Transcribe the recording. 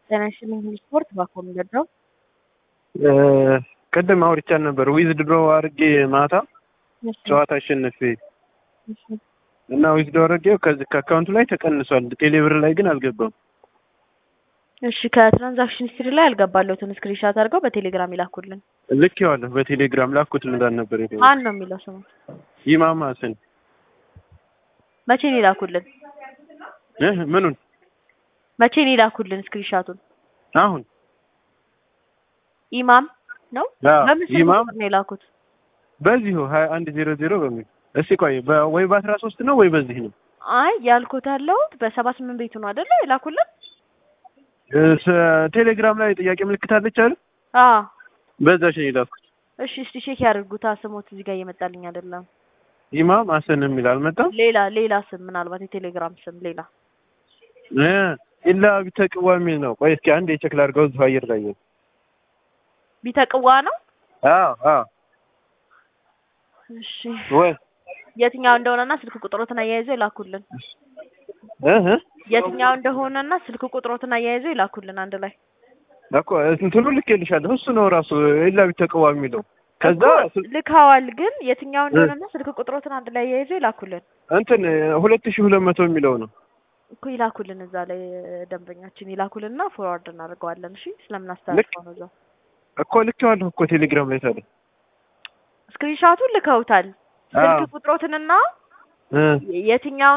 ጤና ይስጥልኝ ሁሉ ስፖርት ባኮ የሚገዳው ቅድም አውርቻን ነበር ዊዝ ድሮ አድርጌ ማታ ጨዋታ አሸነፌ እና ዊዝ ድሮ አድርጌው ከዚህ ከአካውንቱ ላይ ተቀንሷል። ቴሌብር ላይ ግን አልገባም። እሺ ከትራንዛክሽን ሂስትሪ ላይ ያልገባለሁትን ስክሪንሻት አድርገው በቴሌግራም ይላኩልን። ልኬዋለሁ በቴሌግራም ላኩት እንዳል ነበር ሄደ ማን ነው የሚለው ስሙ? ኢማም ሀሰን መቼ ነው ይላኩልን? እ ምኑን መቼ ነው ይላኩልን ስክሪንሻቱን? አሁን ኢማም ነው አዎ፣ በምን ስልክ ኢማም ቁጥር ነው የላኩት? በዚሁ ሀያ አንድ ዜሮ ዜሮ በሚል እስቲ ቆይ በ- ወይ በአስራ ሶስት ነው ወይ በዚህ ነው አይ ያልኩት ያለሁት በሰባ ስምንት ቤቱ ነው አይደለ የላኩልን? እ ስ- ቴሌግራም ላይ ጥያቄ ምልክት አለች አይደል? አዎ በዛች ነው የላኩት። እሺ እስቲ ቼክ ያድርጉታ። ስሞት እዚህ ጋር እየመጣልኝ አይደለም። ኢማም ሀሰን የሚል አልመጣም። ሌላ ሌላ ስም ምናልባት የቴሌግራም ስም ሌላ እ ኢላ ቢተቅዋ የሚል ነው። ቆይ እስኪ አንድ የቸክ ላድርገው እዚሁ አየር ላይ ነው። ቢተቅዋ ነው። አዎ አዎ እሺ ወይ የትኛው እንደሆነና ስልክ ቁጥሮትን አያይዘው ይላኩልን። እ እ የትኛው እንደሆነና ስልክ ቁጥሮትን አያይዘው ይላኩልን አንድ ላይ። እኮ እንትኑ ልኬልሻለሁ። እሱ ነው ራሱ ኢላ ቢተቅዋ የሚለው ከዛ እኮ ልካዋል፣ ግን የትኛው እንደሆነና ስልክ ቁጥሮትን አንድ ላይ አያይዘው ይላኩልን እንትን ሁለት ሺህ ሁለት መቶ የሚለው ነው። እኮ ይላኩልን። እዛ ላይ ደንበኛችን ይላኩልንና ፎርዋርድ እናደርገዋለን። እሺ ስለምናስተላልፈው ነው። እዛው እኮ ልኬዋለሁ እኮ ቴሌግራም ላይ ታዲያ ስክሪንሻቱን ልከውታል። አዎ። ስልክ ቁጥሮትንና እ የትኛው